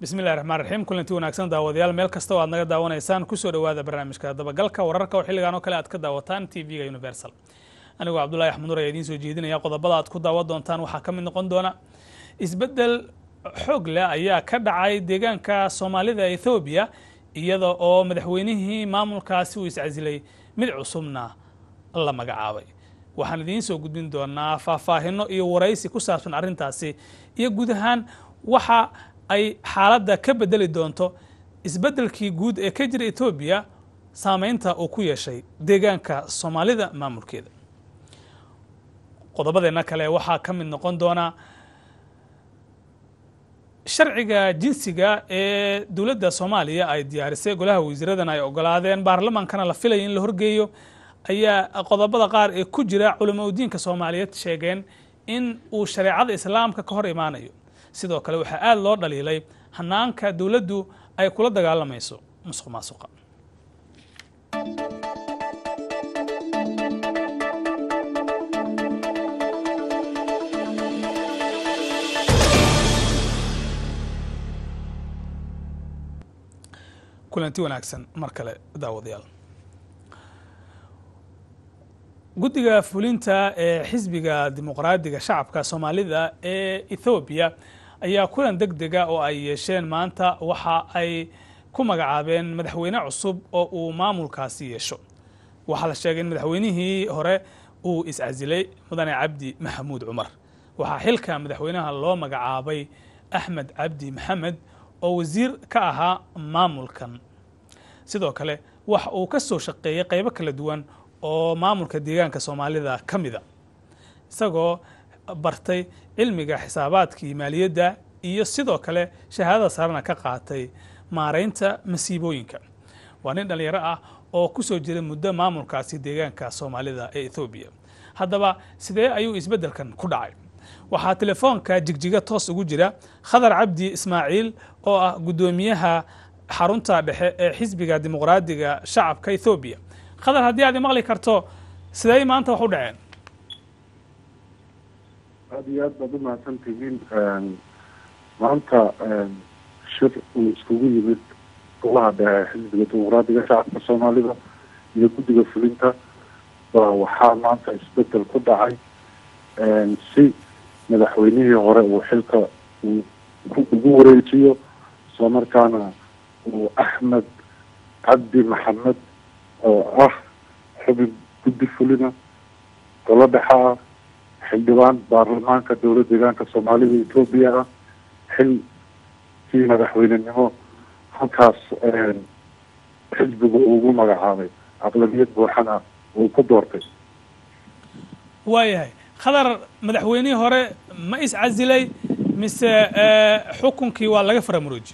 bismillahi raxmaan raxiim kulanti wanaagsan daawadayaal meel kasta oo aad naga daawanaysaan kusoo dhowaada barnaamijka dabagalka wararka oo xilligan oo kale aad ka daawataan t v-ga universal anigoo cabdullahi axmed nur ayaa idiin soo jeedinaya qodobada aad ku daawan doontaan waxaa ka mid noqon doona isbeddel xoog leh ayaa ka dhacay deegaanka soomaalida ethoobiya iyada oo madaxweynihii maamulkaasi uu iscasilay mid cusubna la magacaabay waxaan idiin soo gudbin doonaa faahfaahino iyo waraysi ku saabsan arrintaasi iyo guud ahaan waxa ay xaaladda ka bedeli doonto isbeddelkii guud ee ka jira etoobiya saameynta uu ku yeeshay deegaanka soomaalida maamulkeeda qodobadeenna kale waxaa ka mid noqon doona sharciga jinsiga ee dowladda soomaaliya ay diyaarisay golaha wasiiradan ay ogolaadeen baarlamaankana la filaya in la horgeeyo ayaa qodobada qaar ee ku jira culamaudiinka soomaaliyeed sheegeen in uu shareecada islaamka ka hor imaanayo sidoo kale waxaa aada loo dhaliilay hanaanka dowladdu ay kula dagaalamayso musuq maasuqa kulanti wanaagsan mar kale daawadayaal guddiga fulinta ee xisbiga dimuqraadiga shacabka soomaalida ee ethoobiya ayaa kulan deg dega oo ay yeesheen maanta waxa ay ku magacaabeen madaxweyne cusub oo uu maamulkaasi yeesho waxaa la sheegay in madaxweynihii hore uu iscasilay mudane cabdi maxamuud cumar waxaa xilka madaxweynaha loo magacaabay axmed cabdi maxamed oo wasiir ka ahaa maamulkan sidoo kale waxa uu ka soo shaqeeyey qaybo kala duwan oo maamulka deegaanka soomaalida ka mida isagoo bartay cilmiga xisaabaadka iyo maaliyadda iyo sidoo kale shahaadada sarena ka qaatay maaraynta masiibooyinka waa nin dhallinyaro ah oo ku soo jiray muddo maamulkaasi deegaanka soomaalida ee ethoobiya haddaba sidee ayuu isbeddelkan ku dhacay waxaa telefoonka jigjiga toos ugu jira khadar cabdi ismaaciil oo ah guddoomiyaha xarunta dhexe ee xisbiga dimuqraadiga shacabka ethoobiya khadar haddii aad imaqli karto sidey maanta wax u dhaceen aada iyo aad baad umahadsan tihiin maanta shir uu iskugu yimid golaha dhexe xisbiga dimuqraadiga shacabka soomaalida iyo guddiga fulinta baa waxaa maanta isbedel ku dhacay si madaxweynihii hore uu xilka uu ugu wareejiyo isla markaana uu axmed cabdi maxamed oo ah xubin guddi fulina golo dhexe ah xildhibaan baarlamaanka dowlad deegaanka soomaalida etoobiya ah xilkii madaxweynenimo halkaas xisbigu ugu magacaabay aqlabiyad buuxana uu ku doortay waayahay khadar madaxweynihii hore ma iscasilay mise xukunkii waa laga faramarooji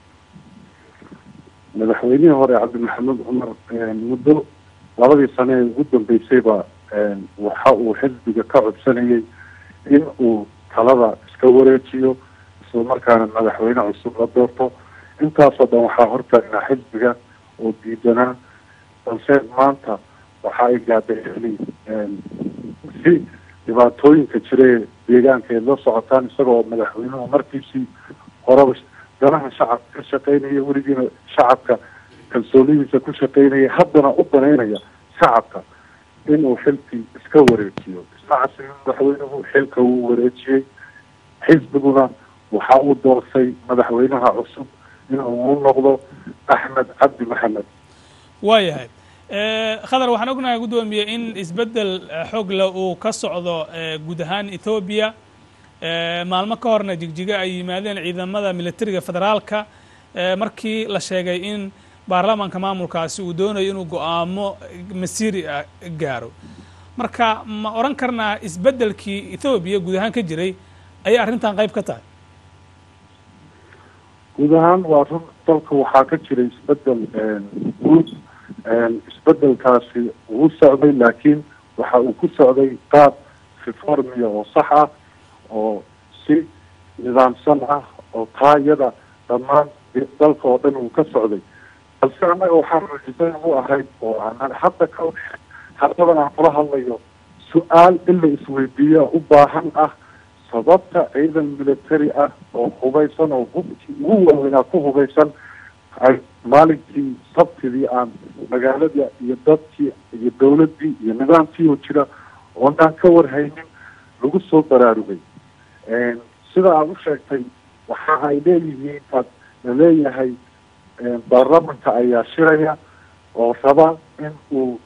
madaxweynihii hore cabdi maxamed cumar muddo labadii sane ee ugu dambeysayba waxa uu xisbiga ka codsanayay in uu talada iska wareejiyo isla markaana madaxweyne cusub la doorto intaasoo dhan waxaa hortaagnaa xisbiga oo diidanaa balse maanta waxa ay gaadhay xili si dhibaatooyinka jira ee deegaanka eed la socotaan isagoo madaxweynuhu markiisii horeba danaha shacabka ka shaqeynaya weligiina shacabka kalsoonidiisa ku shaqeynaya haddana u banaynaya shacabka inuu xilkii iska wareejiyo ismacasi madaxweynuhu xilka uu wareejiyey xisbiguna waxa uu doorsay madaxweynaha cusub inuu u noqdo axmed cabdi maxamed waayahay khadar waxaan ognahay guddoomiye in isbeddel xoogle uu ka socdo guud ahaan ethoobiya maalmo ka horna jigjiga ay yimaadeen ciidamada militariga federaalka markii la sheegay in baarlamaanka maamulkaasi uu doonayo inuu go-aamo masiiri ah gaaro marka ma odhan karnaa isbeddelkii ethoobiya guud ahaan ka jiray ayay arrintan qayb ka tahay guud ahaan waa run dalka waxaa ka jiray isbedel guud isbedelkaasi wuu socday laakiin waxa uu ku socday qaab reformiya oo sax ah oo si nidaamsan ah oo taayada dhammaan dalka oo dhan uu ka socday balse annaga waxaa rajisan u ahayd oo aanan hadda ka haddadan aan kula hadlayo su-aal in la isweydiiya u baahan ah sababta ciidan military ah oo hubaysan oo hubkii ugu waaweynaa ku hubaysan ay maalinkii sabtidii aan magaalada iyo dadkii iyo dawladdii iyo nidaamkii oo jira oonaan ka warhaynin lagu soo baraarugay sida aada u sheegtay waxa ay leeyihiin ad laleeyahay baarlamanka ayaa shiraya oo raba in uu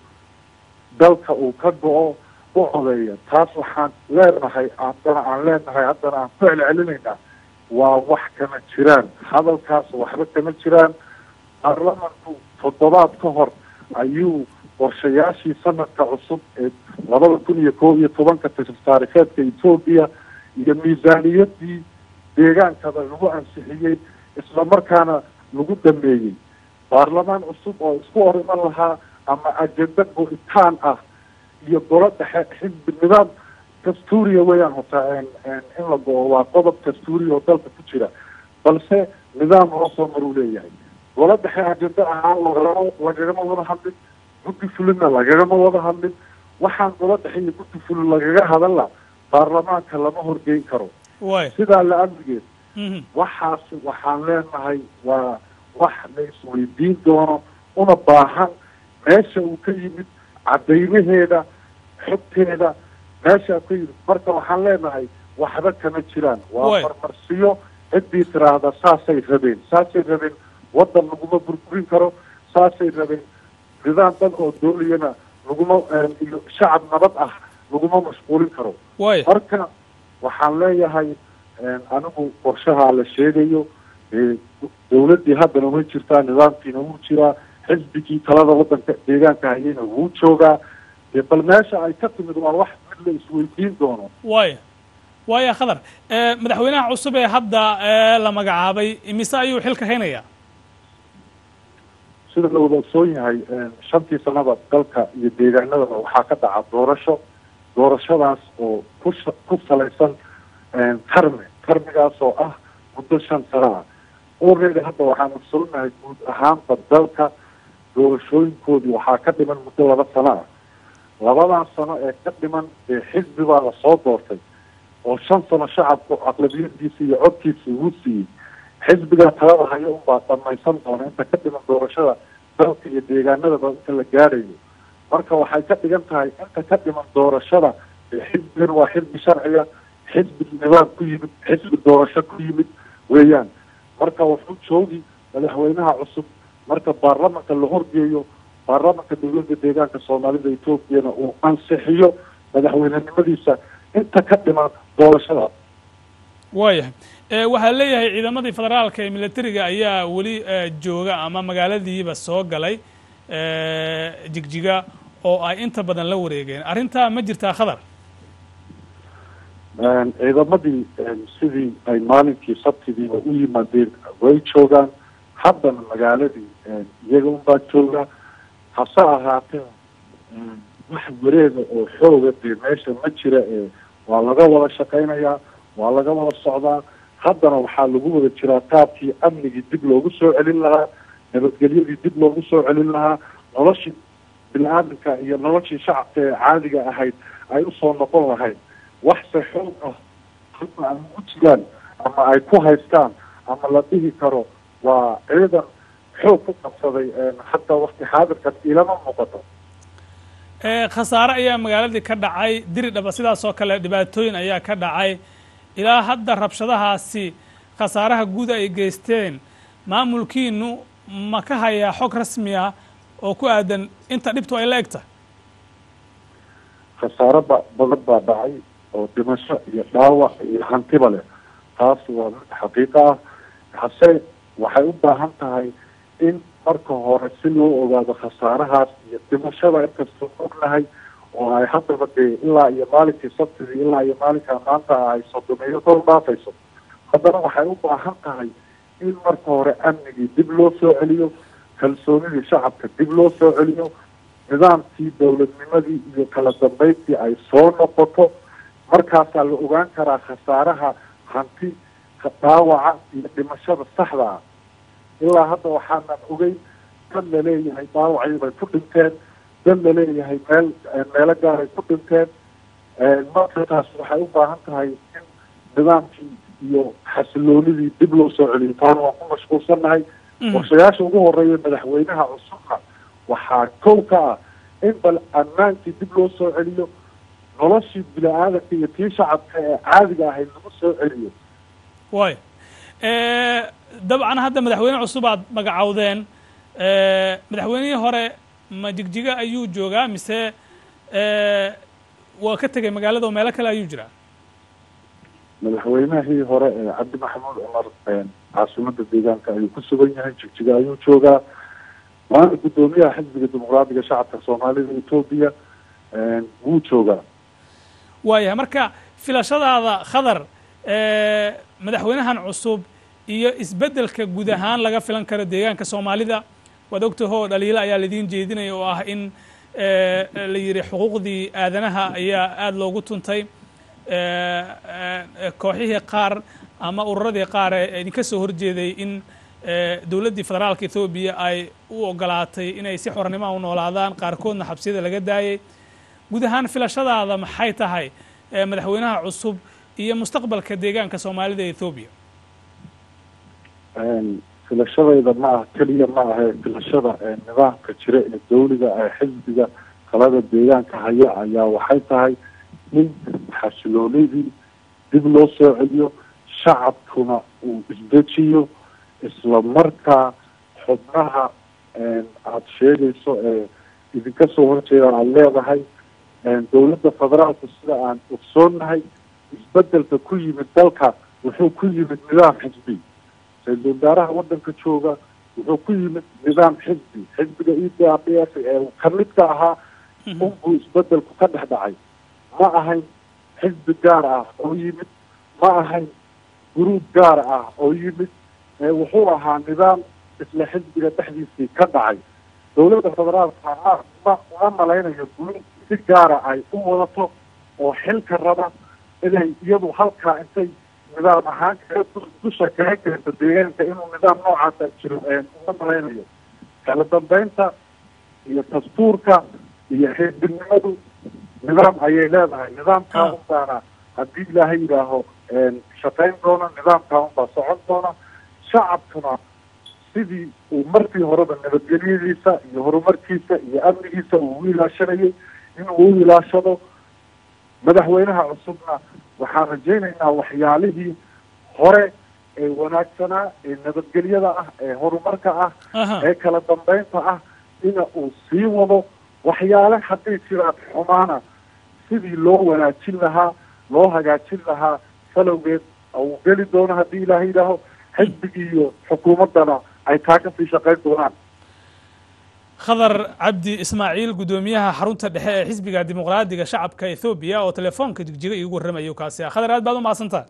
dalka uu ka go-o u codeeya taas waxaan leenahay haddana aan leenahay haddana aan ku celcelinaynaa waa wax kama jiraan hadalkaas waxba kama jiraan baarlamanku toddobaad ka hor ayuu qorshayaashii sanadka cusub ee labada kun iyo koob iyo tobanka taarikeedka etoobiya iyo miisaaniyadii deegaankada lagu ansixiyey isla markaana lagu dhameeyey baarlamaan cusub oo isku hor iman lahaa ama ajenda go-itaan ah iyo golo dhexe xisbi nidaam dastuuriya weeyaan horta in la go-o waa qodob dastuuriya oo dalka ku jira balse nidaam loo soo maruu leeyahay golo dhexe ajenda ahaan lagama lagagama wada hadlin guddi fulinna lagagama wada hadlin waxaan golo dhexe iyo guddi fulin lagaga hadalla baarlamaanka lama horgeyn karo sidaa la amrigeed waxaas waxaan leenahay waa wax la isweydiin doono una baahan meesha uu ka yimid caddaymaheeda xogteeda meesha ka yimid marka waxaan leenahay waxba kama jiraan waa marmarsiyo ciddii tiraahda saasay rabeen saasay rabeen waddan laguma burburin karo saasay rabeen nidaam dal oo dooliyana laguma iyo shacab nabad ah laguma mashquulin karo marka waxaan leeyahay anigu qorshahaa la sheegayo dawladdii haddana way jirtaa nidaamkiina wuu jiraa xisbigii talada waddanka deegaanka hayayna wuu joogaa dee bal meesha ay ka timid waa wax mid la isweydiin doono waya waya khadar madaxweynaha cusub ee hadda la magacaabay imise ayuu xilka haynayaa sida la wada ogsoon yahay shantii sanaba dalka iyo deegaanadaba waxaa ka dhaca doorasho doorashadaas oo ku ku salaysan tarmi tarmigaas oo ah muddo shan sano ah already hadda waxaan ogsolnahay guud ahaanba dalka doorashooyinkoodii waxaa ka dhiman muddo laba sano ah labadaas sano ee ka dhiman ee xisbi baa lasoo doortay oo shan sano shacabku aqlabiyadiisa iyo codkiisa ugu siiyey xisbiga talada hayo unbaa dhamaysan doona inta ka dhiman doorashada dalka iyo deegaanadaba inta la gaarayo marka waxay ka dhigan tahay inta ka dhiman doorashada xisbigan waa xisbi sharciga xisbi nidaam ku yimid xisbi doorasho ku yimid weeyaan marka wuxuu joogi madaxweynaha cusub marka baarlamanka la horgeeyo baarlamanka dawladda deegaanka soomaalida etoobiyana uu ansixiyo madaxweynenimadiisa inta ka dhiman doorashada waayahay waxaa leeyahay ciidamadii federaalka ee militariga ayaa weli jooga ama magaaladiiba soo galay jigjiga oo ay inta badan la wareegeen arrintaa ma jirtaa khadar ciidamadii sidii ay maalinkii sabtidiiba u yimaadeen way joogaan haddana magaaladii iyaga unbaa jooga hase ahaatee wax wareega oo xooga dee meesha ma jira ee waa laga wada shaqaynayaa waa laga wada socdaa haddana waxaa lagu wada jiraa qaabkii amnigii dib loogu soo celin lahaa nabadgelyadii dib loogu soo celin lahaa noloshii bini-aadamka iyo noloshii shacabka ee caadiga ahayd ay usoo noqon lahayd waxse xoog ah hadda ay ugu jiraan ama ay ku haystaan ama la dhihi karo waa ciidan xoog ku qabsaday hadda wakti xaadirkan ilama muuqato khasaare ayaa magaaladii ka dhacay diri dhaba sidaas oo kale dhibaatooyin ayaa ka dhacay ilaa hadda rabshadahaasi khasaaraha guud ay geysteen maamulkiinu ma ka hayaa xog rasmi ah oo ku aadan inta dhibtu ay la eg tahay khasaaro ba badan baa dhacay oo dhimasho iyo dhaawac iyo hantiba leh taas waa mid xaqiiqo ah hase waxay u baahan tahay in marka hore si loo ogaado khasaarahaas iyo dhimashada inkastoo ognahay oo ay haddaba dee ilaa iyo maalinkii sabtidii ilaa iyo maalinkaa maanta ay sodomeeyo kor dhaafayso haddana waxay u baahan tahay in marka hore amnigii dib loo soo celiyo kalsoonidii shacabka dib loo soo celiyo nidaamkii dowladnimadii iyo kala dambeyntii ay soo noqoto markaasaa la ogaan karaa khasaaraha hanti dhaawaca iyo dhimashada saxda ah ilaa hadda waxaanan ogeyn dad laleeyahay dhaawacii bay ku dhinteen dad laleeyahay meel meelo gaaray ku dhinteen marka taas waxay u baahan tahay in nidaamkii iyo xasiloonidii dib loo soo celiyo taana waan ku mashquulsannahay qorshayaasha ugu horeeya madaxweynaha cusubka waxaa kow ka ah in bal ammaankii dib loo soo celiyo noloshii bini-aadanka iyo tii shacabka ee caadiga ahayd lagu soo celiyo way dabcan hadda madaxweyne cusub aad magacowdeen madaxweynihii hore ma jigjiga ayuu joogaa mise waa ka tegay magaalada oo meelo kale ayuu jiraa madaxweynahii hore ee cabdi maxamuud cumar caasimada deegaanka ayuu ku sugan yahay jigjiga ayuu joogaa waana guddoomiyaha xisbiga dimuqraadiga shacabka soomaalida etoobiya wuu joogaa waayahay marka filashadaada khadar madaxweynahan cusub iyo isbeddelka guud ahaan laga filan karo deegaanka soomaalida waad ogtahoo dhaliilo ayaa laidiin jeedinaya oo ah in la yidhi xuquuqdii aadanaha ayaa aada loogu tuntay kooxihii qaar ama ururadii qaar ee idinka soo horjeeday in dowladdii federaalka ethoobiya ay u ogolaatay inay si xornimoa u noolaadaan qaarkoodna xabsiyada laga daayay guud ahaan filashadaada maxay tahay madaxweynaha cusub iyo mustaqbalka deegaanka soomaalida ee ethoobiya filashadayda ma ah keliya ma ahe filashada nidaamka jira ee dawliga ee xisbiga talada deegaanka haya ayaa waxay tahay in xasiloonidii dib loo soo celiyo shacabkuna uu isdejiyo isla markaa xubnaha aada sheegayso ee idinka soo horjeeda aada leedahay dawladda federaalku sida aan ogsoonnahay isbedelka ku yimid dalka wuxuu ku yimid nidaam xisbi ra-iisul wasaaraha waddanka jooga wuxuu ku yimid nidaam xisbi xisbiga e d r d f ee kamid ka ahaa unbuu isbedelku ka dhex dhacay ma ahayn xisbi gaar ah oo yimid ma ahayn guruub gaar ah oo yimid wuxuu ahaa nidaam isla xisbiga dhexdiisii ka dhacay dawladda federaalka ma uma malaynayo guruub si gaara ay u wadato oo xilka raba inay iyadu halkaa intay nidaam ahaan kaga dusha kaga keento deegaanka inuu nidaam noocaasa jiro uma malaynayo kala dambeynta iyo dastuurka iyo xisbinimadu nidaam ayay leedahay nidaamkaa unbaana haddii ilaahay yidhaaho shaqayn doona nidaamkaa unbaa socon doona shacabkuna sidii uu markii horeba nabadgelyadiisa iyo horumarkiisa iyo amnigiisa uu u ilaashanayay inuu u ilaashado madaxweynaha cusubna waxaan rajaynaynaa waxyaalihii hore ee wanaagsanaa ee nabadgelyada ah ee horumarka ah ee kala dambeynta ah ina uu sii wado waxyaale hadday jiraan xumaana sidii loo wanaajin lahaa loo hagaajin lahaa falowgeed uu geli doono haddii ilaaha yidhaaho xisbigii iyo xukuumaddana ay taa kasii shaqayn doonaan khadar cabdi ismaaciil guddoomiyaha xarunta dhexe ee xisbiga dimuqraadiga shacabka ethoobiya oo telefoonka jigjiga iigu warramayo kaasi ah khadar aad baad u mahadsantaha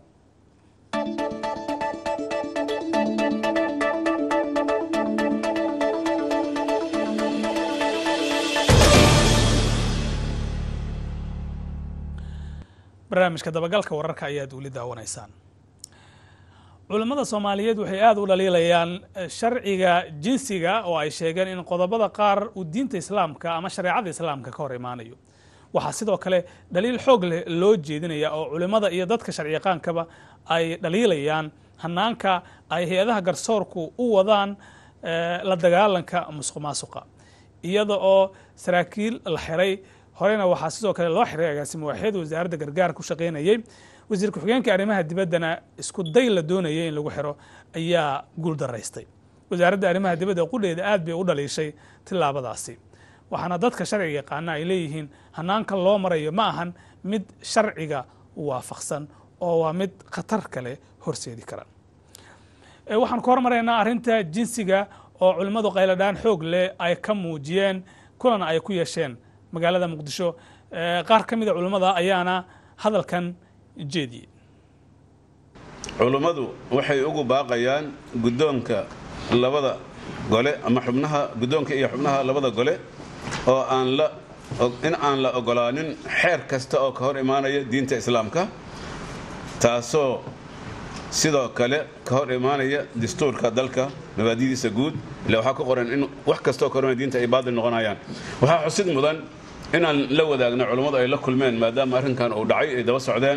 barnaamijka dabagalka wararka ayaad weli daawanaysaan culammada soomaaliyeed waxay aada u dhaliilayaan sharciga jinsiga oo ay sheegeen in qodobada qaar uu diinta islaamka ama shareecada islaamka ka hor imaanayo waxaa sidoo kale dhaliil xoog leh loo jeedinaya oo culimmada iyo dadka sharciyaqaankaba ay dhaliilayaan hanaanka ay hay-adaha garsoorku u wadaan la dagaalanka musuq maasuqa iyada oo saraakiil la xiray horena waxaa sidoo kale loo xiray agaasimo waaxyada wasaaradda gargaar ku shaqaynayay wasiir ku-xigeenka arrimaha dibaddana isku day la doonayay in lagu xiro ayaa guuldaraystay wasaaradda arrimaha dibadda qudheeda aad bay u dhaliishay tillaabadaasi waxaana dadka sharciga yaqaana ay leeyihiin hanaanka loo marayo ma ahan mid sharciga waafaqsan oo waa mid khatar kale horseedi kara waxaan ku hormaraynaa arrinta jinsiga oo culimmadu qayladhaan xoog leh ay ka muujiyeen kulan ay ku yeesheen magaalada muqdisho qaar ka mida culimmada ayaana hadalkan jeediyey culummadu waxay ugu baaqayaan guddoonka labada gole ama xubnaha guddoonka iyo xubnaha labada gole oo aan la in aan la ogolaanin xeer kasta oo ka hor imaanaya diinta islaamka taasoo sidoo kale ka hor imaanaya dastuurka dalka mabaadidiisa guud ila waxaa ku qoran in wax kastaoo ka hor imaanaya diinta ay baadil noqonayaan waxaa xusid mudan inaan la wadaagno culummadu ay la kulmeen maadaama arrinkan uu dhacay ay daba socdeen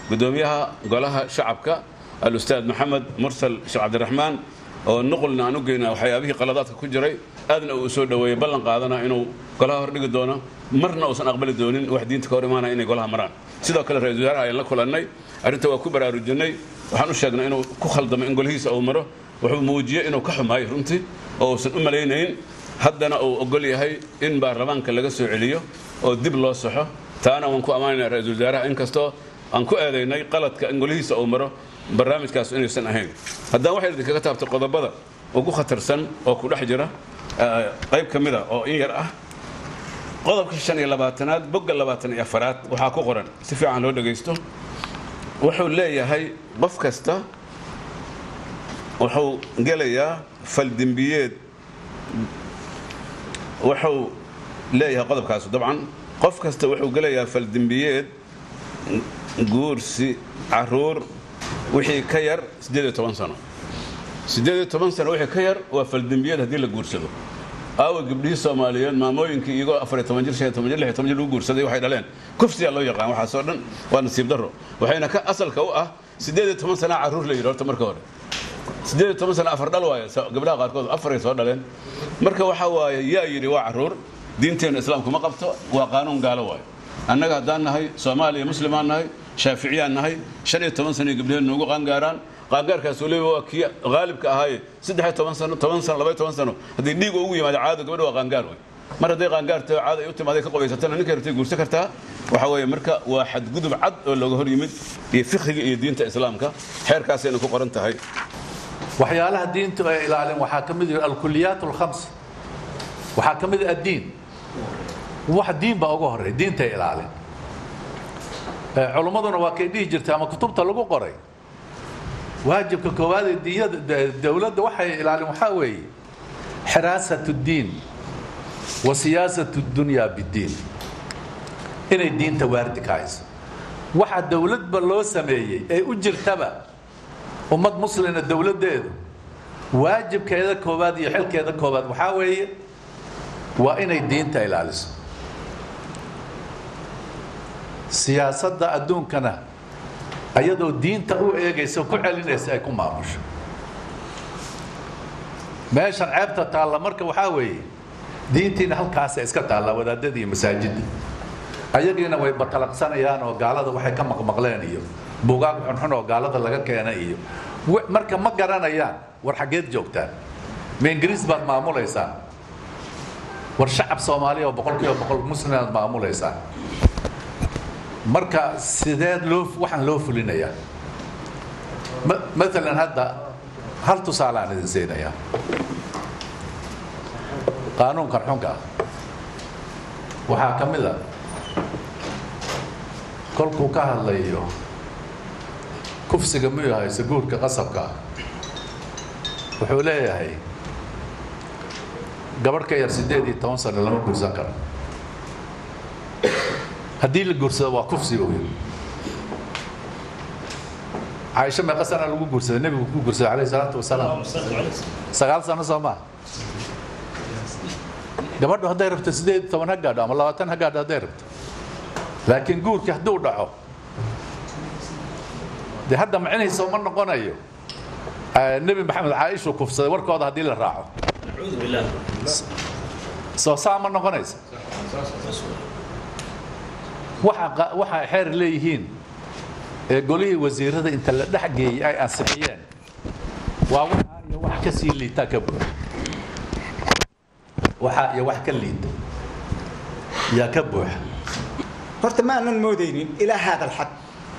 gudoomiyaha golaha shacabka alustaad maxamed mursal sheekh cabdiraxmaan oo nuqulna aan u geyna waxyaabihii qaladaadka ku jiray aadna uu soo dhoweeyey ballan qaadana inuu golaha hordhigi doono marna uusan aqbali doonin wax diinta ka hor imaanaya inay golaha maraan sidoo kale ra-isul wasaaraha ayaan la kulannay arrinta waa ku baraarujinay waxaan u sheegnay inuu ku khaldamo in golihiisa uu maro wuxuu muujiyey inuu ka xumaay runtii oo uusan u malaynayn haddana uu ogol yahay in baarlamaanka laga soo celiyo oo dib loo saxo taana waan ku ammaanayna ra-isul wasaaraha inkastoo aan ku eedaynay qaladka in golihiisa uu maro barnaamijkaas inaysan ahayn haddaan waxay idinkaga taabtay qodobada ugu khatarsan oo ku dhex jira qayb ka mid a oo in yar ah qodobka shan iyo labaatanaad bogga labaatan iyo afaraad waxaa ku qoran si fiican loo dhagaysto wuxuu leeyahay qof kasta wuxuu gelayaa faldembiyeed wuxuu leeyahay qodobkaas dabcan qof kasta wuxuu gelayaa faldembiyeed guursi caruur wixii ka yar sano sano wixii ka yar waa faldembiyeed haddii la guursado aawa gabdhihii soomaaliyeed maamooyinkii iyagoo jir jir jir lagu guursaday waxay dhaleen kufsiyaa loo yaqaan waxaasoo dhan waa nasiib darro waxayna ka asalka u ah sana carruur la yidhi horta marka hore sana afar dhal waaye gabdhaha qaarkood afaray soo dhaleen marka waxaa waaye yaa yidhi waa carruur diinteenna islaamku ma qabto waa qaanuun gaalo waaye annaga haddaan nahay soomaaliya muslimaan nahay shaaficiyaan nahay shan iyo toban sano gabdhaheen noogu qaangaaraan qaangaarkaas waliba waa kii qaalibka ahaaye saddex toban sano toban sano labaiy toban sano haddii dhiig ugu yimaado caado gabadha waa qaangaar wey mar hadday qaangaarta caada ay u timaaday ka qobaysatana ninka rabtay guursan kartaa waxa weeye marka waa xadgudub cad oo looga hor yimid iyo fiqhiga iyo diinta islaamka xeerkaasayna ku qoran tahay waxyaalaha diintu ay ilaalin waxaa ka mid alkuliyaat alkhams waxaa ka mid addiin wax diin baa uga horey diintay ilaalin culummaduna waa kay dhihi jirtay ama kutubta lagu qoray waajibka koowaad ee diyada dowladda waxay ilaalin waxaa weeye xiraasat اddiin wa siyaasat اdunya biddiin inay diinta waardi ka hayso waxa dowladba loo sameeyey ee u jirtaba ummad muslina dowladdeedu waajibkeeda koowaad iyo xilkeeda koowaad waxaa weeye waa inay diinta ilaaliso siyaasadda adduunkana ayadoo diinta u eegaysa ku celinaysa ay ku maamusho meeshan ceebta taalla marka waxaa weeye diintiina halkaasa iska taallaa wadaadada iyo masaajidda ayagiina way batalaqsanayaan oo gaalada waxay ka maqmaqleen iyo buugaag xunxun oo gaalada laga keena iyo marka ma garanayaan war xaggeed joogtaan ma ingiriis baad maamulaysaan war shacab soomaaliya oo boqol kiiba boqol muslimaad maamulaysaan marka sideed loo waxaan loo fulinayaa maalan hadda hal tusaale aan idin siinayaa qaanuunkan xunka ah waxaa ka mid a kolkuu ka hadlayo kufsiga miyuu hayse guurka qasabka ah wuxuu leeyahay gabadh ka yar siddeed iyo toban sano lama guursan karo haddii la guursado waa kufsi buu yidhi caaisho meeqa sana lagu guursaday nebigu ku guursaday alayh salaatu wasalaam sagaal sano soo maa gabadhu hadday rabto siddeed iyo toban ha gaadho ama labaatan ha gaadho hadday rabto laakiin guurkii hadduu dhaco dee hadda macinaysa ma noqonayo nebi maxamed caaishu kufsaday warkooda haddii la raaco soo saa ma noqonaysa waxa waxa xeer leeyihiin ee golihii wasiirada inta la dhex geeyey ay ansixiyeen waa waxa iyo wax ka sii liita ka buuxa waxa iyo wax ka liita yaa ka buuxa horta ma aanan moodaynin ilaa haada alxad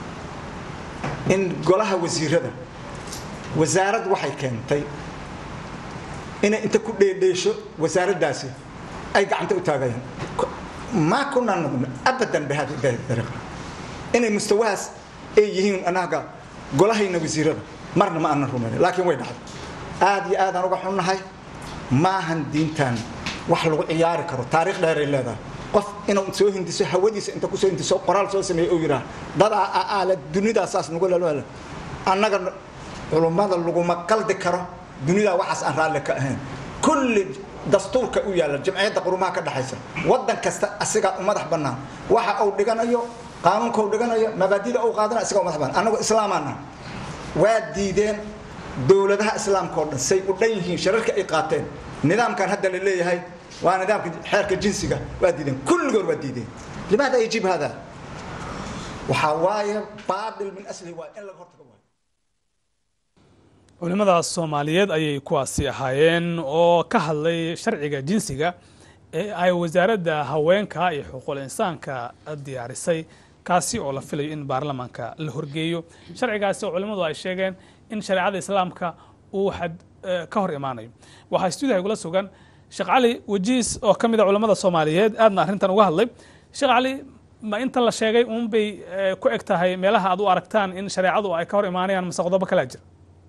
in golaha wasiirada wasaarad waxay keentay inay inta ku dheedheesho wasaaraddaasi ay gacanta u taagayaan ma kuna nugna abadan bihadi dariiqa inay mustawahaas ay yihiin anaga golahayna wasiirada marna ma aanan rumayn laakiin way dhacday aad iyo aadaan uga xunnahay maahan diintan wax lagu ciyaari karo taariikh dheeray leedahay qof inuu soo hindiso hawadiisa inta kusoo hindiso qoraal soo sameeye uu yidhaah dadaa aala dunidaa saas nagu lelwele annaga culummada laguma qaldi karo dunidaa waxaas aan raalli ka ahayn kulli dastuurka u yaalla jamciyadda qurumaha ka dhexaysa waddan kasta asigaa u madax bannaan waxa uu dhiganayo qaanuunka u dhiganayo mabaadida uu qaadana isaga madax baan annagu islaamaana waa diideen dowladaha islaamka oo dhan say u dhan yihiin shararka ay qaateen nidaamkan hadda la leeyahay waa nidaamka xeerka jinsiga waa diideen kulligood waa diideen limaada yajib hada waxaa waaye baatil min aslihi waa in laga hortago waayo culimadaas soomaaliyeed ayay kuwaasi ahaayeen oo ka hadlay sharciga jinsiga ee ay wasaaradda haweenka iyo xuquuqul insaanka diyaarisay kaasi oo la filayo in baarlamaanka la horgeeyo sharcigaasi oo culimmadu ay sheegeen in shareecada islaamka uu xad ka hor imaanayo waxaa stuudiyaha igula sugan sheekh cali wajiis oo ka mid a culimmada soomaaliyeed aadna arrintan uga hadlay sheekh cali ma inta la sheegay uun bay ku eg tahay meelaha aad u aragtaan in shareecadu ay ka hor imaanayaan mase qodobo kalaa jira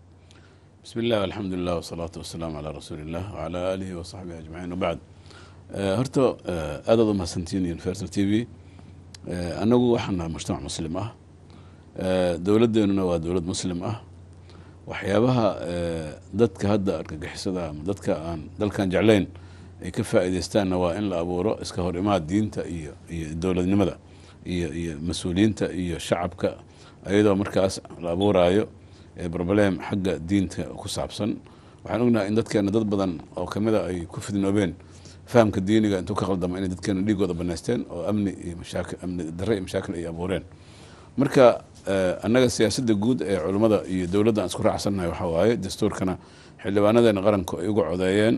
بسم الله والحمد لله والصلاة والسلام على رسول الله وعلى آله وصحبه أجمعين وبعد horta aad aad u mahadsantiin universal t v annagu waxaan nahay mujtamac muslim ah dowladdeenuna waa dowlad muslim ah waxyaabaha dadka hadda argagixisada ama dadka aan dalkan jeclayn ay ka faa'iideystaanna waa in la abuuro iska hor imaad diinta iyo iyo dowladnimada iyo iyo mas-uuliyiinta iyo shacabka iyadoo markaas la abuuraayo broblem xagga diinta ku saabsan waxaan ognahay in dadkeena dad badan oo kamida ay ku fidnoobeen fahamka diiniga intuu ka qaldamo inay dadkeena dhiigooda banaysteen oo amni iyo mashaakil amni darre iyo mashaakil ay abuureen marka annaga siyaasadda guud ee culummada iyo dowladda aan isku raacsannahay waxaa waaye dastuurkana xildhibaanadeena qaranku ay uga codeeyeen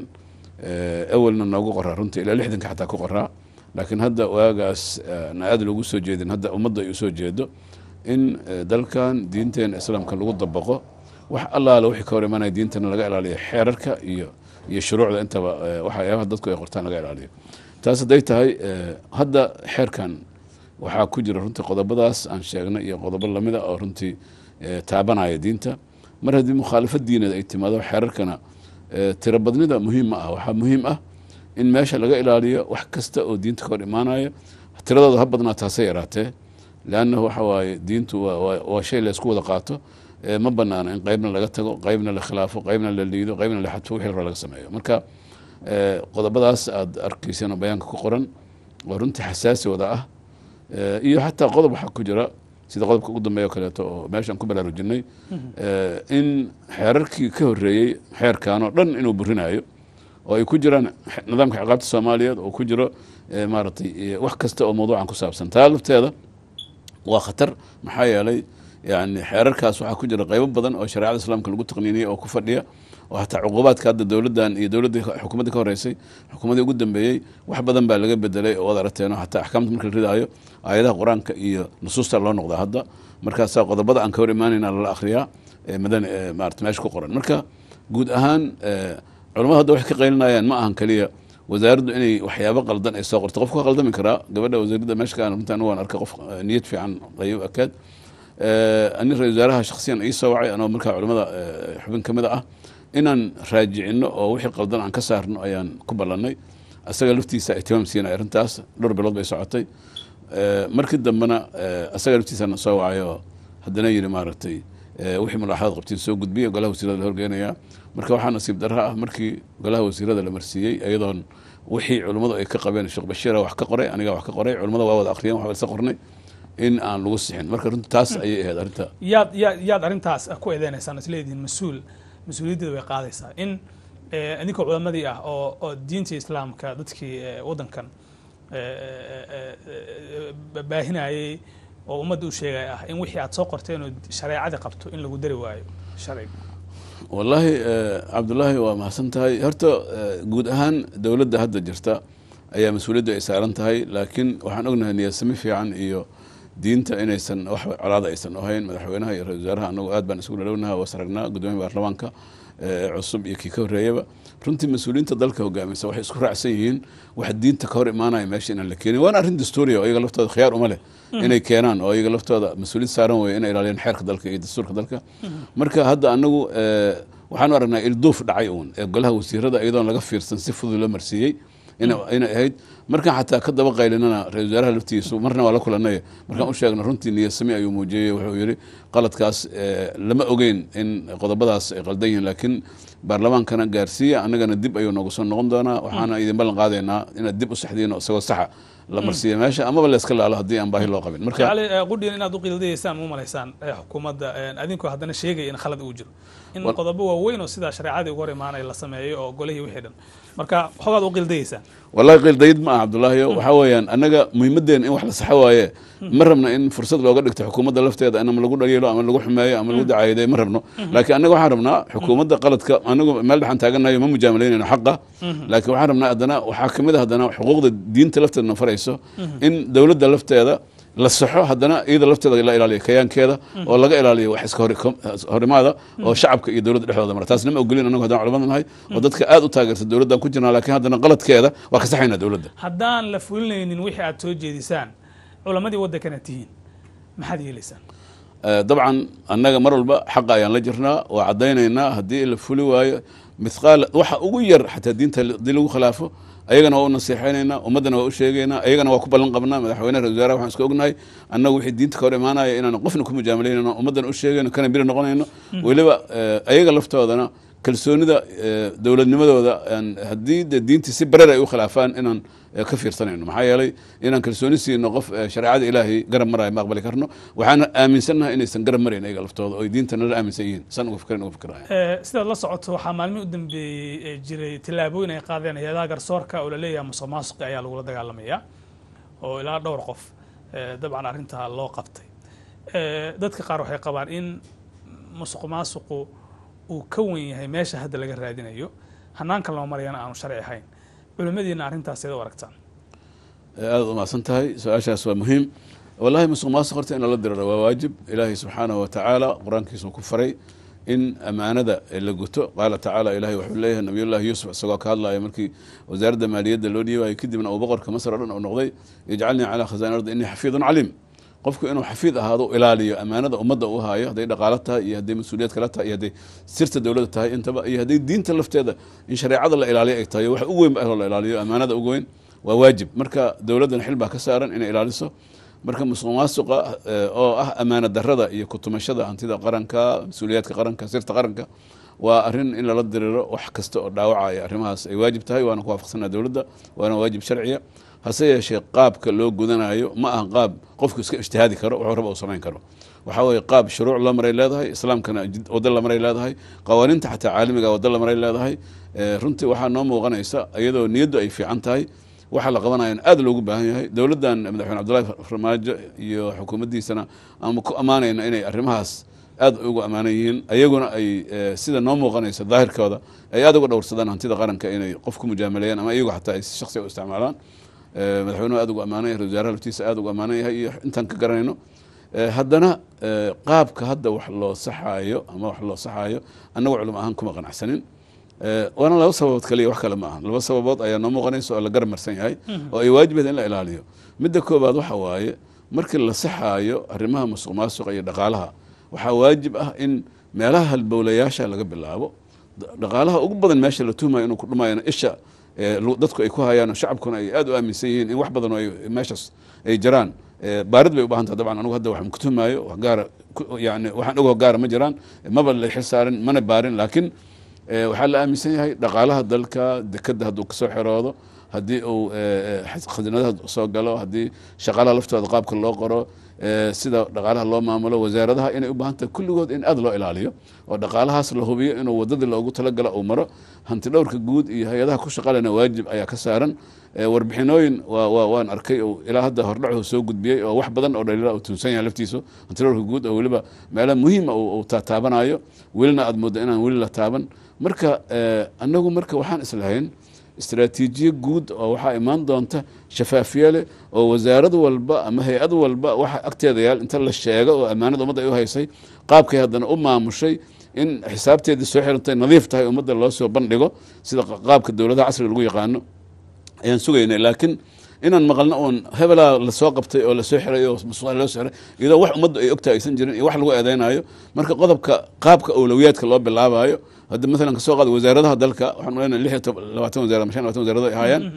awalna noogu qoraa runtii ilaa lixdanka xataa ku qoraa laakiin hadda waagaas na aada loogu soo jeedin hadda ummadda ay usoo jeedo in dalkan diinteena islaamka lagu dabaqo wax allaala wixii ka hor imanaya diintana laga ilaaliyo xeerarka iyo iyo shuruucda intaba waxyaabaha dadku ay qortaan laga ilaaliyo taas hadday tahay hadda xeerkan waxaa ku jira runtii qodobadaas aan sheegnay iyo qodobo lamida oo runtii taabanaya diinta mar haddii mukhaalafad diineed ay timaado xeerarkana tiro badnida muhiim ma ah waxaa muhiim ah in meesha laga ilaaliyo wax kasta oo diinta ka hor imaanaya tiradooda ha badnaa taasay yaraatee leannahu waxa waaye diintu waa shay laysku wada qaato ma banaana in qeybna laga tago qeybna la khilaafo qeybna la liido qeybna la xadfo wixii raba laga sameeyo marka qodobadaas aad arkayseen oo bayaanka ku qoran waa runtii xasaasi wada ah iyo xataa qodob waxaa ku jira sida qodobka ugu dambeeya o kaleeto oo meeshaan ku baraarujinay in xeerarkii ka horeeyey xeerkan oo dhan inuu burinayo oo ay ku jiraan nidaamka ciqaabta soomaaliyeed oo ku jiro maaragtay wax kasta oo mawduucan ku saabsan taa lafteeda waa khatar maxaa yeelay yani xeerarkaas waxaa ku jira qeybo badan oo shareecada islaamka lagu taqniiniyey oo ku fadhiya oo hataa cuqubaadka hadda dowladdan iyo dowladda xukuumadda ka horeysay xukuumaddii ugu dambeeyey wax badan baa laga bedelay oo ad aragteeno hataa axkaamta marka la ridaayo aayadaha qur-aanka iyo nusuusta loo noqdaa hadda markaasaa qodobada aan ka hor imaanayna lala akhriyaa madan maarata meesha ku qoran marka guud ahaan culamada hadda waxay ka qaylinayaan ma ahan keliya wasaaraddu inay waxyaabo qaldan ay soo qorto qofku ka qaldami karaa gabadha wasaaradda meesha ka runtaan waan arkay qof niyad fiican ayuu akaad ani ra-isul wasaaraha shaksiyan ii soo wacay anoo markaa culamada xubin ka mid ah inaan raajicino oo wixii qaldan aan ka saarno ayaan ku ballannay asaga laftiisa ihtimaam siinay arrintaas dhowr bilood bay socotay markii dambena asaga laftiisana soo wacay oo haddana yidhi maaragtay wixii mulaaxadaad qabtiin soo gudbiya golaha wasiirada la horgeynayaa marka waxaa nasiib darra ah markii golaha wasiirada la marsiiyey iyadoon wixii culummadu ay ka qabeen sheekh bashiira wax ka qoray aniga wax ka qoray culummada waa wada akhriyeen waxba isa qornay in aan lagu sixin marka runti taas ayay ahayd arrinta yaad yaad yaad arrintaas ku eedeynaysaan isleedihiin mas-uul mas-uuliyaddeeda way qaadaysaa in idinkoo culamadii ah oo oo diinta islaamka dadkii waddankan baahinayey oo ummadda u sheegay ah in wixii aad soo qorteen oo shareecadii qabto in lagu dari waayo sharciga wallaahi cabdullaahi waa mahadsan tahay horta guud ahaan dowladda hadda jirta ayaa mas-uuliyaddu ay saaran tahay laakiin waxaan ognahay niyadsami fiican iyo diinta inaysan wax colaada aysan ahayn madaxweynaha iyo ra-isul wasaaraha anagu aad baan isugu dhalownaha was aragnaa guddoomiya baarlamaanka cusub iyo kii ka horreeyaba runtii mas-uuliyiinta dalka hogaamisa waxay isku raacsan yihiin wax diinta ka hor imaanaya meesha inaan la keenin waana arrin dastuuriya oo iyaga laftooda khiyaar uma leh inay keenaan oo iyaga laftooda mas-uuliyad saaran weeye inay ilaaliyaan xeerka dalka iyo dastuurka dalka marka hadda anagu waxaanu aragnaa ilduuf dhacay uun ee golaha wasiirada iyadoon laga fiirsan si fudud loo marsiiyey inay ahayd markaan xataa ka daba qaylinana ra-isul wasaaraha laftiisu marna waa la kulanay markaan u sheegna runtii niyadsami ayuu muujiyey wuxuu yidhi qaladkaas lama ogeyn in qodobadaas ay qaldan yihiin laakiin baarlamaankana gaarsiiya annagana dib ayuu noogu soo noqon doonaa waxaana idin ballan qaadaynaa inaad dib u saxdiino isagoo saxa la marsiiya meesha amaba la iska laalo haddii aan baahi loo qabin marka jacli eh, qudhiyan inaad u qiildayeysaan ma u malaysaan eh, xukuumadda eh, adinkoo haddana sheegaya in khalad uu jiro in Wal- qodobo waaweyn oo sidaa shareecadii uga hor imaanaya la sameeyo oo golihii wixii dhan marka xogaad u qiildayeysaan wallahi qiildayid ma aha cabdullaahiyo waxaa weeyaan annaga muhiimadeena in wax la saxo waaye ma rabna in fursad looga dhigto xukuumadda lafteeda ama lagu dhaliilo ama lagu xumeeyo ama lagu dacaayadeeyo ma rabno laakiin annaga waxaan rabnaa xukuumadda qaladka anagu meel dhexan taaganayo ma mujaamalaynayno xaqa laakiin waxaan rabnaa haddana waxaa ka mid a haddana xuquuqda diinta lafteedna farayso in dowladda lafteeda la saxo haddana iyada lafteeda la ilaaliyo kayaankeeda oo laga ilaaliyo wax iska hori- horimaada oo shacabka iyo dowladda dhexdooda mara taasna ma ogolin anagu haddaan culamada nahay oo dadka aad u taageerta dowladdan ku jirnaa laakiin haddana qaladkeeda waa ka saxaynaa dowladda haddaan la fulinaynin wixii aad soo jeedisaan culammadii waddankana tihiin maxaad yeelaysaan Eh, dabcan annaga mar walba xaqa ayaan la jirnaa waa caddaynaynaa haddii la fuli waayo mithqaal waxa ugu yar xataa diinta haddii lagu khilaafo ayagana waa u nasiixaynaynaa ummaddana waa u sheegaynaa ayagana waa ku ballan qabnaa madaxweynaha ra wasaaraha waxaan iska ognahay annagu wixii diinta ka hor imaanaya inaan qofna ku mujaamalaynayno ummaddana u sheegayno kana biri noqonayno weliba eh, ayaga laftoodana kalsoonida eh, dowladnimadooda aan- haddii de diintii si bareer ay u khilaafaan inaan eh, ka fiirsanayno maxaa yeelay inaan kalsooni siino qof eh, shareecada ilaahay garab maraya ma aqbali karno waxaana aaminsannahay inaysan garab marayn ayaga laftooda oo diinta nala aaminsan yihiin san uga fikran uga fikiraya Eh, sidaad la socoto waxaa maalmihii u dambeeyey ee jiray tillaabooyin ay qaadeen hay-adaha garsoorka oo la leeyahay musuq maasuqi ayaa lagula dagaalamaya oo ilaa dhowr qof eh, dabcan arrintaa loo qabtay Eh, dadka qaar waxay qabaan in musuq maasuqu uu ka wen yahay meesha hadda laga raadinayo hanaanka loo marayana aanu sharci ahayn culimmadiina arrintaas seed u aragtaan aada u mahadsan tahay su-aashaas waa muhiim wallahi musuq maasuq horta in lala diriro waa waajib ilaahay subxaanahu wa tacaala qur-aankiisuu ku faray in amaanada la guto qaala tacaala ilahay wuxuu leeyahay nabiyullahi yuusuf isagoo ka hadlaya markii wasaaradda maaliyadda loo dhiibayo kadibna uu boqorka masr o dhan uu noqday ijcalnii calaa khazaain ardi innii xafiidun caliim qofku inuu xafiid ahaado ilaaliyo amaanada ummadda uu haayo hadday dhaqaalo tahay iyo hadday mas-uuliyad kala tahay iyo hadday sirta dowladda tahay intaba iyo hadday diinta lafteeda in shareecada la ilaaliyo ay tahay waxa ugu weyn ba ahlo la ilaaliyo amaanada ugu weyn waa waajib marka dowladdana xil baa ka saaran inay ilaaliso marka musuq maasuqa eh, oo ah amaana darada iyo kutumashada hantida qaranka mas-uuliyaadka qaranka sirta qaranka waa arrin in lala diriro wax kasta oo dhaawacaya arrimahaas ay waajib tahay waana ku waafaqsanaa dowladda waana waajib sharciya hase yeeshee qaabka loo gudanayo ma aha qaab qofku iska ijtihaadi karo wuxuu raba uu samayn karo waxaa weeye qaab shuruuc la maray leedahay islaamkana jid- waddo la maray leedahay qawaaniinta xataa caalamiga waddo la maray leedahay Eh, runtii waxaa noo muuqanaysa iyadoo niyaddu ay fiican tahay waxaa la qabanaya in aad loogu baahan yahay dowladdan madaxweyne cabdullahi farmaajo iyo xukuumaddiisana ama ku ammaanayna inay arrimahaas aad ugu ammaanan yihiin ayaguna ay eh, sida noo muuqanaysa daahirkooda ay aad uga dhowrsadaan hantida qaranka inay qof ku mujaamaleeyaan ama iyagu xataa ay si shakhsiga u isticmaalaan Eh, madaxweynuhu aad ugu ammaanan yahay ra-iisul wasaaraha laftiisa aad ugu ammaanan yahay iyo intaan ka garanayno Eh, haddana eh, qaabka hadda wax loo saxaayo ama wax loo saxaayo annagu culum ahaan kuma qanacsanin Eh, waana laba sababood kaliya wax kale ma aha laba sababood ayaa noo muuqanaysa oo la garab marsan yahay oo ay waajibeed in la ilaaliyo midda koobaad waxa waaye markii la saxaayo arrimaha musuq maasuqa iyo dhaqaalaha waxaa waajib ah in meelaha halbowlayaasha laga bilaabo Da- dhaqaalaha ugu badan meesha la tuhmayo inuu ku dhumayana isha eh, lu- dadku ay ku hayaan oo shacabkuna ay aad u aaminsan yihiin in wax badan oo ay meeshaas ay jiraan Eh, baarid bay u baahan tahay dabcan anigu hadda waxaan ku tuhmaayo wax gaara ku- yani waxaan ogo gaara ma jiraan maba la xil saarin mana baarin laakiin Eh, waxaa la aaminsan yahay dhaqaalaha dalka dekeda hadduu kasoo xeroodo haddii uu eh, eh, khasnadaha soo galo haddii shaqaalaha laftooda qaabka loo qoro eh, sida dhaqaalaha loo maamulo wasaaradaha inay u baahan tahay kulligood in aad loo ilaaliyo oo dhaqaalahaas la hubiyo inuu wadadii loogu talagalo uu maro hanti dhowrka guud iyo hay-adaha ku shaqalena waajib ayaa ka saaran Eh, warbixinooyin waa waa waan arkay oo ilaa hadda hordhacu soo gudbiyey oo wax badan oo dhaliila uu tuunsan yahay laftiisu hanti dhowrka guud oo weliba meelo muhiima uu uu taataabanayo welina aad mooddo inaan weli la taaban marka eh, annagu marka waxaan islahayn istaraatiijiye guud oo waxaa imaan doonta shafaafiye leh oo wasaarad walba ama hay-ad walba waxa agteeda yaal inta la sheego oo ammaanada ummadda ay u haysay qaabkay haddana u maamushay in xisaabteedii soo xirantay nadiif tahay ummadda loo soo bandhigo sida qaabka dowladaha casriga lagu yaqaano ayaan sugaynay laakiin inaan maqalno oon hebelaa lasoo qabtay oo lasoo xiray oo musuqa loo soo xiray iyadoo wax ummaddu ay ogtahay aysan jirin iyo wax lagu eedeynayo marka qodobka qaabka awlowiyaadka loo bilaabayo hadda maalan kasoo qaada wasaaradaha dalka waxaan malaynaya lix iyo toban labaatan wasaarad ama shan iyo labaatan wasaarado ay ahaayeen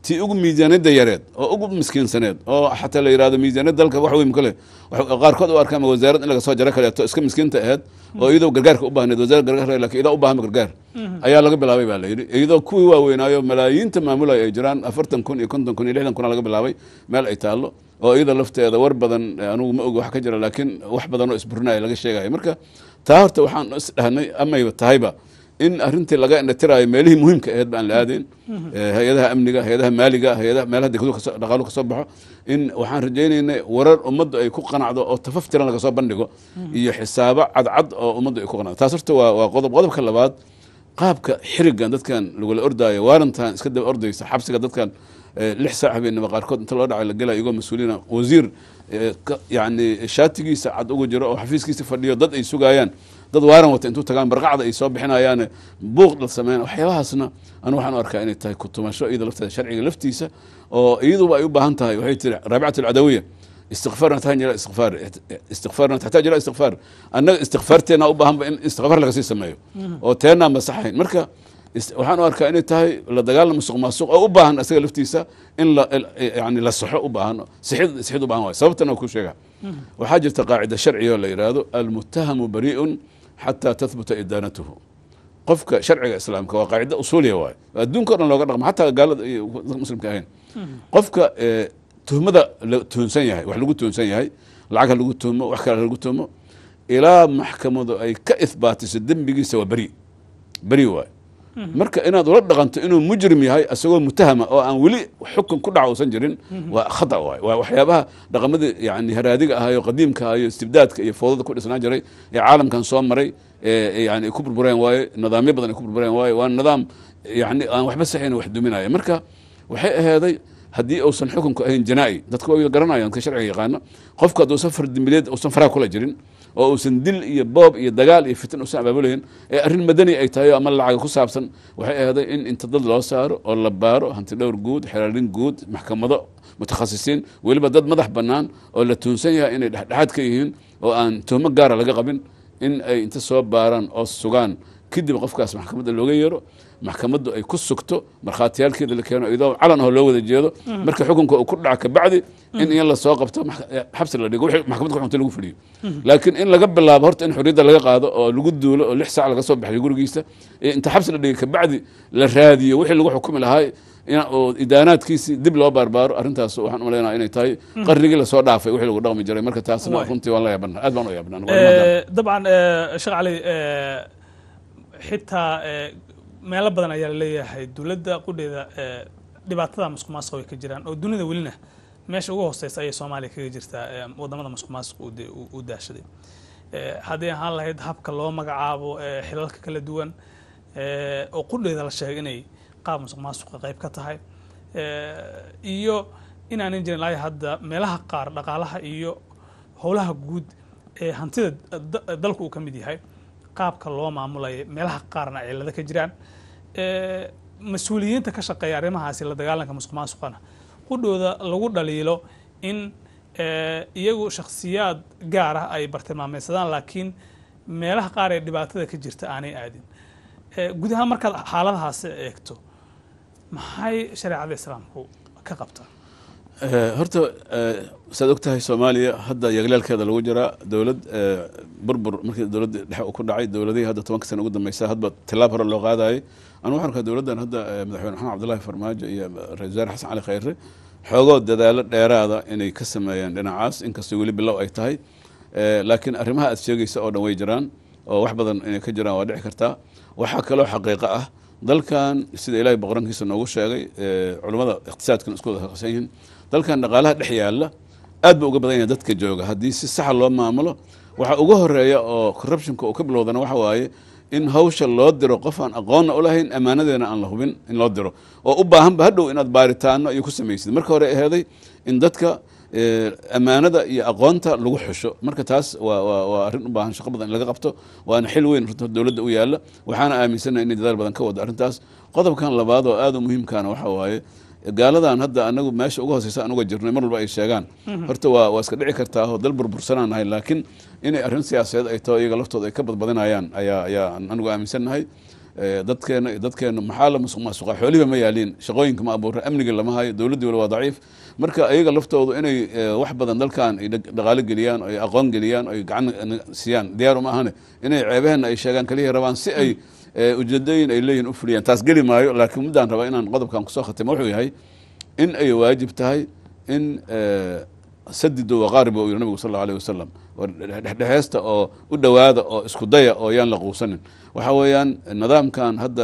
tii ugu miisaaniyadda yareed oo ugu miskiinsaneed oo xataa la yidhahdo miisaaniyadda dalka wax weyn kale wax- qaarkood u arkaan wasaarad in laga soo jaro kaleeto iska miskiinta aheyd oo iyadoo gargaarka u baahneed wasaarad gargaar laakiin iyadoo u baahan gargaar ayaa laga bilaabay baa la yidhi iyadoo kuwii waaweynaayo malaayiinta maamulaya ay jiraan afartan kun iyo konton kun iyo lixdan kuna laga bilaabay meel ay taallo oo iyada lafteeda war badan eh, anugu ma ogi wax ka jira laakiin wax badan oo isburinaya laga sheegaya marka taa horta waxaan is dhahnay amayba tahayba in arrintii laga indhatiraayo meelihii muhiimka aheed ba aan la aadayn Eh, hay-adaha amniga hay-adaha maaliga hay-adaha meelaha degadu kasoo dhaqaalu kasoo baxo in waxaan rajaynaynay warar ummaddu ay ku qanacdo oo tafaftiran laga soo bandhigo iyo xisaabo cadcad oo ummaddu ay ku qanacdo taas horta waa waa qodob qodobka labaad qaabka xirigan dadkan lagula ordaayo waarantan iska daba ordaysa xabsiga dadkan eh, lix saac habeenimo qaarkood inta loo dhacay la gelaya iyagoo mas-uuliina wasiir eh, ka- yacni shaatigiisa cad ugu jiro oo xafiiskiisa fadhiyo dad ay sugayaan dad waaran wata intuu tagaan barqacda ay soo bixinayaane buuq dhal sameyn waxyaabahaasna anu waxaan u arkaa inay tahay kutumasho iyada lafteeda sharciga laftiisa oo iyaduba ay u baahan tahay waxay tiri raabicat alcadawiya استغفارنا تحتاج الى استغفار استغفارنا تحتاج الى استغفار annaga istikfaarteena u baahanba in istikfaar laga sii sameeyo oo teenaan masaxayn marka is- waxaan u arkaa inay tahay la dagaalam musuq maasuq oo u baahan isaga laftiisa in la yani la saxo u baahan sixid sixid u baahan waay sababtana ku sheega waxaa jirta qaacida sharciga oo la yidhaahdo almuttahamu bari'un xataa tahbuta idaanatuhu qofka sharciga islaamka waa qaacida usuuliya waay adduunka o dhan looga dhaqmo xataa gaalada iyo dadka muslimka ahayn qofka eh, tuhmada la tuhunsan yahay wax lagu tuhunsan yahay lacag ha lagu tuhmo wax kale ha lagu tuhmo ilaa maxkamadu ay ka ihbaatiso dembigiisa waa beri beri waay marka inaad ula dhaqanto inuu mujrim yahay isagoo mutahama oo aan weli xukun ku dhaca uusan jirin waa khata waay waa waxyaabaha dhaqamadii yani haraadiga ahayo qadiimka ahayo istibdaadka iyo foodada ku dhisnaan jiray ee caalamkan soo maray ee yani ay ku burbureen waaye nidaamyo badan ay ku burbureen waaye waa nidaam yani aan waxba saxayn wax duminaya marka waxay aheeday haddii uusan xukunku ahayn janaa'i dadka waa garanayaan ka sharciga yaqaano qofku hadduusan fardimbileed uusan faraha kula jirin oo uusan dil iyo boob iyo dagaal iyo fitan uusan abaabulayn ee arrin madani ay tahay oo ama lacaga ku saabsan waxay ahaday in inta dad loo saaro oo la baaro hanti dhowr guud xeraalin guud maxkamado mutakhasisiin weliba dad madax bannaan oo la tuunsan yahay inay dhexdhexaad ka yihiin oo aan tuhmo gaara laga qabin in ay inta soo baaraan oo sugaan kadib qofkaas maxkamadda looga yeero maxkamaddu ay ku sugto markhaatiyaalkeeda la keeno iyadoo calan oo loo wada jeedo marka xukunka uu ku dhaca kabacdi in in lasoo qabto max- xabsi la dhigo wixii maxkamad ku xunta lagu fuliyo laakiin in laga bilaabo horta in xorriyadda laga qaado oo lagu duulo oo lix saac laga soo baxayo gurigiisa ee inta xabsi la dhigay kabacdi la raadiyo wixii lagu xukumi lahaa in- oo idaanaadkiisii dib loo baarbaaro arrintaas waxaan u malaynaa inay tahay qarnigii lasoo dhaafay wixii lagu dhaqmi jiray marka taasna Waay. runtii waan la yaabana aad baan u yaabana Eh, dabcan eh, sheekh cali eh, xitaa eh, meelo badan ayaa laleeyahay dowladda qudheeda eh, dhibaatada musuq maasuq way ka jiraan oo dunida welina meesha ugu hooseysa ayay soomaaliya kaga jirtaa eh, wadamada musuq maasuq uu de- uu- uu daashaday Eh, haddii ahaan lahayd habka loo magacaabo eh, xilalka kala duwan eh, oo qudheeda la sheegay inay qaab musuq maasuqa qayb ka tahay Eh, iyo inaanan jirin laaya hadda meelaha qaar dhaqaalaha iyo howlaha guud ee hantida da- dalku uu ka mid yahay qaabka loo maamulayo meelaha qaarna cilado ka jiraan Eh, mas-uuliyiinta ka shaqeeya arrimahaasi la dagaalanka musuq maasuqana qudhooda lagu dhaliilo in eh, iyagu shakhsiyaad gaar ah ay bartilmaameysadaan laakiin meelaha qaar ee dhibaatada ka jirta aanay aadin Eh, guud ahaan markaad xaaladahaasi eegto maxay shareecada islaamku ka qabtaa Eh, horta eh, saad og tahay soomaaliya hadda yaglaalkeeda lagu jiraa dowlad eh, burbur markii dowladda dhexe uu ku dhacay dowladihii hadda tobanka sana ugu dambeysa hadba tilaab hore loo qaadayay anu waxaan arkaa dowladdan hadda eh, madaxweyne maxamed cabdullaahi farmaajo iyo ra-isul wasaare xasan cali khayre xoogoo dadaalo dheeraada inay ka sameeyaan dhinacaas inkastoo weli bilow ay tahay Eh, laakiin arrimaha aad sheegaysa oo dhan way jiraan oo wax badan inay ka jiraan waa dhici kartaa waxaa kaloo xaqiiqo ah dalkan sida ilaahay boqorankiisa noogu sheegay eh, culummada iqtisaadkan isku wada haqsan yihiin dalkan dhaqaalaha dhex yaalla aad buu uga badan yahay dadka jooga haddii si saxa loo maamulo waxa uga horeeya oo corruptionka uu ka bilowdana waxa waaye in hawsha loo diro qof aan aqoonna u lahayn ammaanadeena aan la hubin in loo diro oo u baahanba hadhow inaad baaritaano iyo ku samaysid marka hore aheeday in dadka eh, ammaanada iyo aqoonta lagu xusho marka taas waa waa waa arrin u baahan shaqo badan in laga qabto waana xil weyn runta dowladda u yaalla waxaana aaminsanahay inay dadaal badan ka wado arrintaas qodobkan labaad oo aad u muhiimkaana waxa waaye gaaladan hadda anagu meesha uga hooseysa anuga jirnay mar walba ay sheegaan horta waa waa iska dhici kartaa oo dal burbursanaan nahay laakiin inay arrin siyaasadeed ay taho iyaga laftooda ay ka badbadinayaan ayaa ayaa anugu aaminsannahay dadkeena iyo dadkeena maxaa la musuq maasuqa xoolihiba ma yaaliin shaqooyinka ma abuura amniga lama hayo dowladdii wala waa daciif marka ayaga laftoodu inay wax badan dalkan ay dhaqaalo geliyaan ay aqoon geliyaan ay gacan siiyaan diyaar uma ahane inay ceebaheenna ay sheegaan kaliya rabaan si ay ujeedooyin ay leeyihin u fuliyaan taas geli maayo laakiin muddaan rabaa inaan qodobkan kusoo khatimo wuxuu yahay in ay waajib tahay in sadido waqaariba uu yihi nabigu sal allau alayh wasalam dhexdhexeesta oo u dhowaada oo isku daya oo yaan la quusanin waxa weeyaan nidaamkan hadda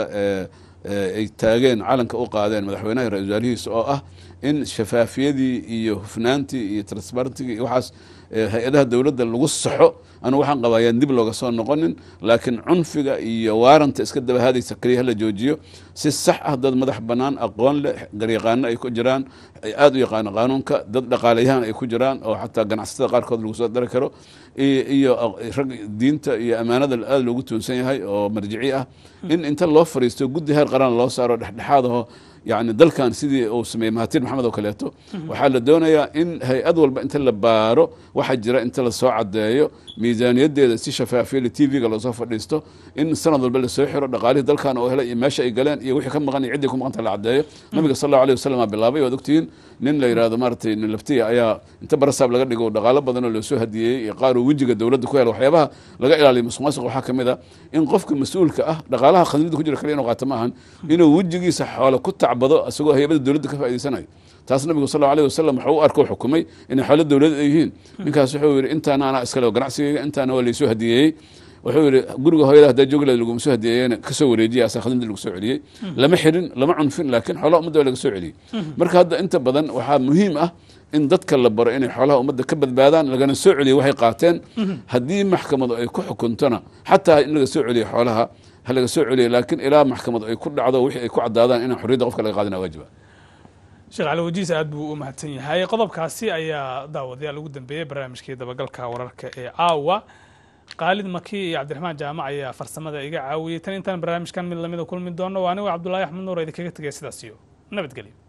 ay taageen calanka u qaadeen madaxweynaha ra-isul wasaarihiisa oo ah in shafaafiyadii iyo hufnaantii iyo transparentigii iyo waxaas hay-adaha dowladda lagu saxo anu waxaan qabaa yaan dib looga soo noqonin laakiin cunfiga iyo waaranta iska dabahaadaysa keliya hala joojiyo si sax ah dad madax bannaan aqoon leh garyaqaano ay ku jiraan ay aada u yaqaano qaanuunka dad dhaqaalayahan ay ku jiraan oo xataa ganacsatada qaarkood lagu soo dari karo iyo rag diinta iyo ammaanada aada loogu tuunsan yahay oo marjici ah in inta loo fariisto guddi heer qaran loo saaro dhexdhexaadaho yani dalkan sidii uu sameeyey mahatir maxamed oo kaleeto waxaa la doonayaa in hay-ad walba inta la baaro waxa jira inta lasoo cadeeyo miisaaniyadeeda si shafaafiya t v-ga loosoo fadhiisto in sanad walba lasoo xiro dhaqaalihii dalkan oo helay iyo meesha ay galeen iyo wixii ka maqan iyo ciddii ku maqanta la cadeeyo nabiga sal allahu alayh wasalam aa bilaabay waad ogtihiin nin la yidhahdo maaratay nin laftiya ayaa inta barasaab laga dhigo dhaqaalo badan oo loosoo hadiyeeyey iyo qaar uu wejiga dowladda ku helo waxyaabaha laga ilaaliyo musuq maasuq waxaa kamid a in qofka mas-uulka ah dhaqaalaha khasnada ku jira kaliya inuu qaato ma ahan inuu wejigiisa xoolo ku tacbado isagoo hay-abada dowladda ka faa'idaysanayo taas nabigu sal allahu alayh wasalam wuxuu u arko xukumay inay xoolo dowladeed ay yihiin ninkaas wuxuu yidhi intaana anaa iskale ganacsigayga intaana waa laysoo hadiyeeyey wuxuu yidhi guriga hooyada haddaa joogleed laguma soo hadiyeeyena kasoo wareejiyay asaa khadimdii lagu soo celiyey lama xirin lama cunfin laakiin xoolaha ummadda waa laga soo celiyey marka hadda inta badan waxaa muhiim ah in dadka la baro inay xoolaha ummadda ka badbaadaan lagana soo celiyo waxay qaateen haddii maxkamadu ay ku xukuntona xataa in laga soo celiyo xoolaha ha laga soo celiyo laakiin ilaa maxkamadu ay ku dhacdo wixii ay ku caddaadaan inaan xorriyadda qofka laga qaadana waajiba sheekh cali wajiis aad buu u mahadsan yahay qodobkaasi ayaa daawadayaal ugu dambeeyey barnaamijkii dabagalka wararka ee caawa khaalid maki iyo cabdiraxmaan jaamac ayaa farsamada iga caawiyey tan intaan barnaamijkan mid lamida kulmi doono waa anigo cabdullaahi axmed nuur idinkaga tegaya sidaas iyo nabadgelyo